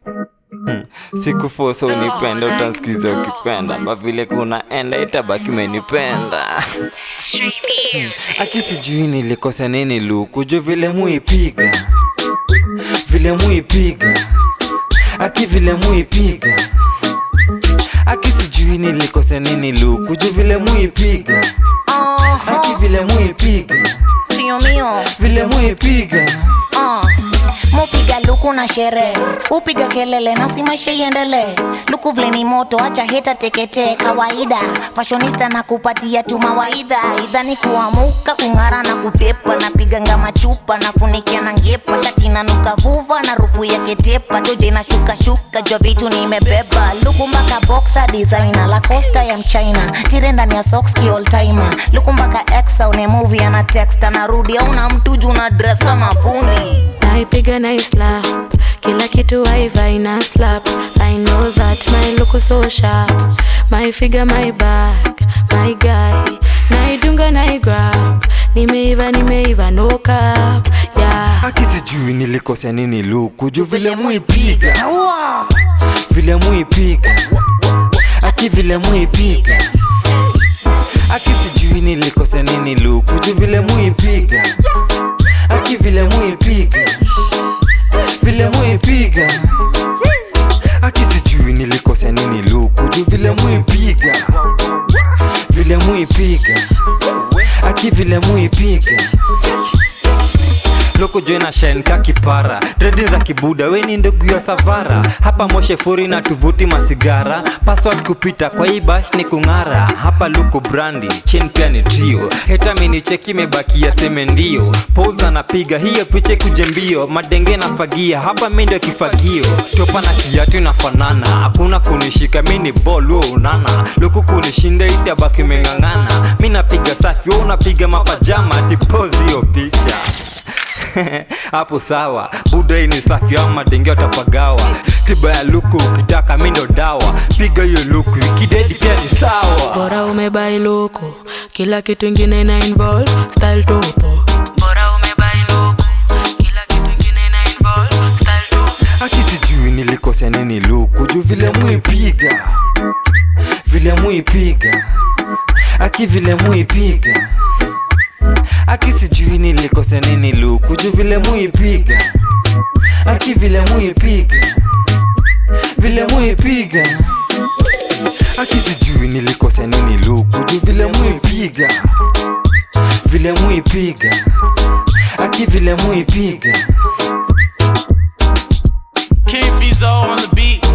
sikufosa unipenda utansikiza ukipenda ma vile kunaenda itabaki umenipenda aki sijui nilikosa nini luku juu vile muipiga vile muipiga aki vile muipiga aki sijui nilikosa nini luku juu vile muipiga aki vile muipiga Trio mio vile muipiga uh. Mupiga luku na sherehe, upiga kelele na si maisha iendelee. Luku vile ni moto, acha heta teketee. Kawaida fashionista na kupatia tu mawaidha, idha ni kuamuka kung'ara na kutepa, napiga ngama chupa nafunikia na ngepa, shati nanuka vuva na rufu ya ketepa, toje na shuka shuka, jua vitu nimebeba. Luku mpaka boxer designer, la costa ya mchina, tire ndani ya socks ki all timer. Luku mpaka exa une movie ana text anarudi, auna mtu juu na dress kama fundi. naipiga na slap kila kitu waiva ina slap i know that my look so sharp my figure my back my guy naidunga naigrab nimeiva nimeiva no cap yeah aki sijui nilikosea nini luku juu vile muipiga vile muipiga aki vile muipiga aki sijui nilikosea nini luku juu vile muipiga aki vile muipiga vile muipiga aki sijui nilikosea nini luku juu vile muipiga vile muipiga aki vile muipiga loko joina shine ka kipara dredi za kibuda weni ndugu ya savara hapa moshe furi na tuvuti masigara password kupita kwa hii bash ni kung'ara hapa luko brandi chen pia ni trio heta minicheki mebakia seme ndio pouza napiga hiyo piche kuje mbio madenge na fagia hapa mi ndio kifagio topa na kiatu inafanana hakuna kunishika mi ni ball wewe unana luku kunishinda itabaki meng'ang'ana mi napiga safi wewe unapiga mapajama dipozi hiyo picha hapo sawa buda hii ni safi au madenge watapagawa tiba ya luku ukitaka mi ndo dawa piga hiyo luku ikidedi pia ni sawa bora umebai loko kila kitu ingine ina involve style topo bora umebai loko kila kitu ingine ina involve style topo aki sijui nilikosea nini luku juu vile muipiga vile muipiga aki vile muipiga aki sijui nilikosea nini luku juu vile muipiga aki vile muipiga vile muipiga aki sijui nilikosea nini luku juu vile muipiga vile muipiga aki vile muipiga King Fizo on the beat.